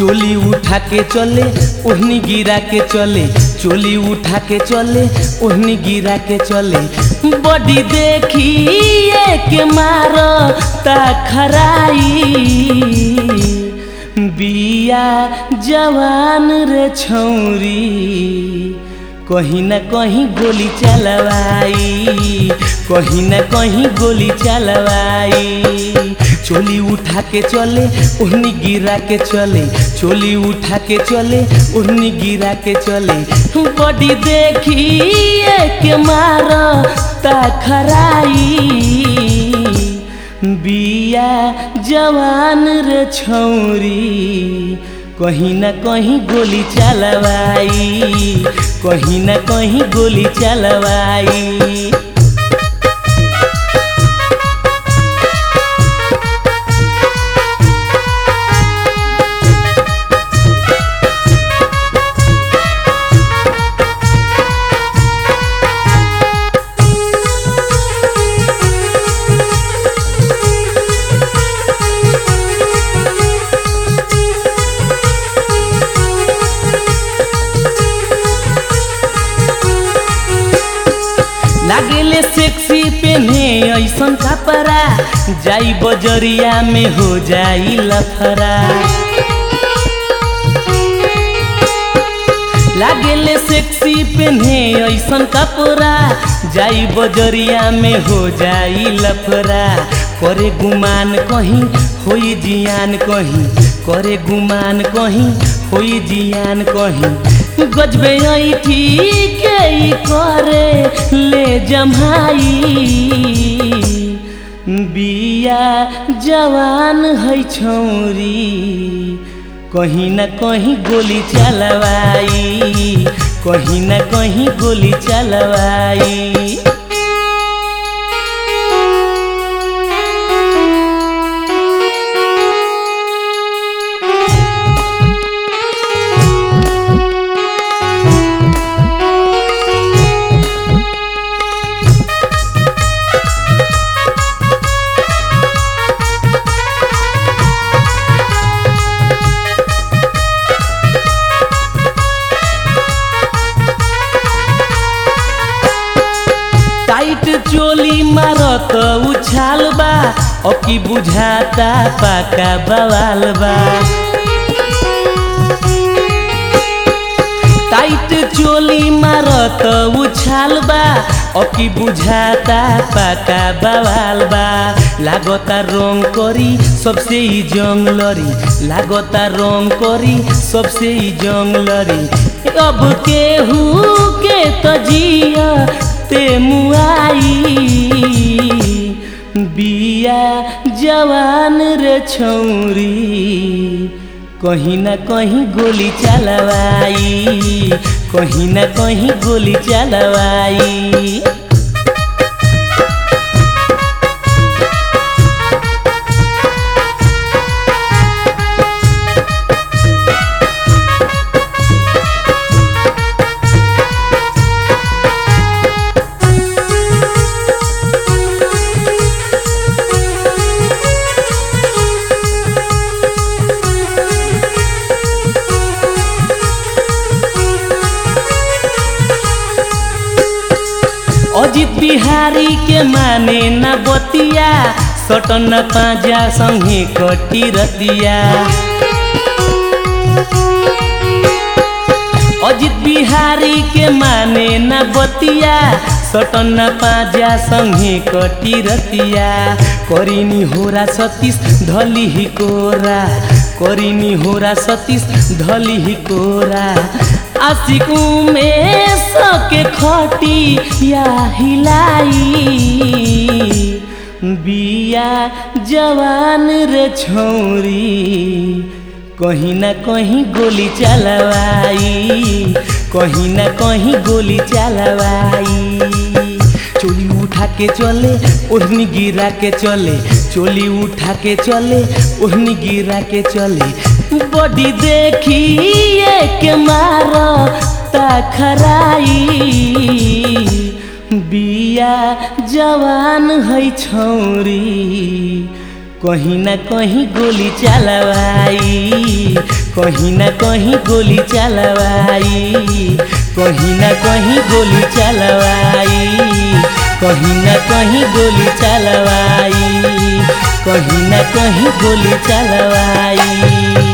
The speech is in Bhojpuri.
चोली उठा के चले ओढ़नी गिरा के चले चोली उठा के चले ओढ़नी गिरा के चले बॉडी देखिए के मारो ता खराई बिया जवान रे छौरी कहीं न कहीं गोली चलवाई कहीं न कहीं गोली चलवाई चोली उठा के चले ओढ़नी गिरा के चले चोली उठा के चले ओढ़नी गिरा के चले बॉडी देखिए के मारो ता खराई बिया जवान रे छौरी कहीं न कहीं गोली चलवाई कहीं न कहीं गोली चलवाई लागेले सेक्सी पेन्हे ऐसन कपड़ा जाई बजरिया में हो जाई लफरा लागेले सेक्सी पेन्हे ऐसन कपड़ा जाई बजरिया में हो जाई लफरा करे गुमान कहीं होई जियान कहीं करे गुमान कहीं होई जियान कहीं गजबे ठीक करे ले जमाई बिया जवान है छौरी कहीं न कहीं गोली चलवाई कहीं न कहीं गोली चलवाई टाइट चोली मारत उछाल बा अकी बुझाता पाका बवाल बा टाइट चोली मारत उछाल बा अकी बुझाता पाका बवाल बा लागता रंग करी सबसे ही जंग लरी लागता रंग करी सबसे ही जंग लरी अब केहू के तजिया ते मुआई बिया जवान रे छौरी कहीं न कहीं गोली चलवाई कहीं न कहीं गोली चलवाई अजित बिहारी के माने न बतिया सटन पाजा संगे कटी रतिया अजित बिहारी के माने न बतिया सटन पाजा संगे कटी रतिया करिनी होरा सतीश धली ही कोरा करिनी होरा सतीश धली ही कोरा आशिकू में सके खटी या हिलाई बिया जवान रे छौरी कहीं न कहीं गोली चलवाई कहीं न कहीं गोली चलवाई चोली उठा के चले ओढ़नी गिरा के चले चोली उठा के चले ओढ़नी गिरा के चले बॉडी देखिए के मारो ता खराई बिया जवान है छौरी कहीं ना कहीं गोली चलवाई कहीं ना कहीं गोली चलवाई कहीं ना कहीं गोली चलवाई कहीं ना कहीं गोली चलवाई कहीं ना कहीं गोली चलवाई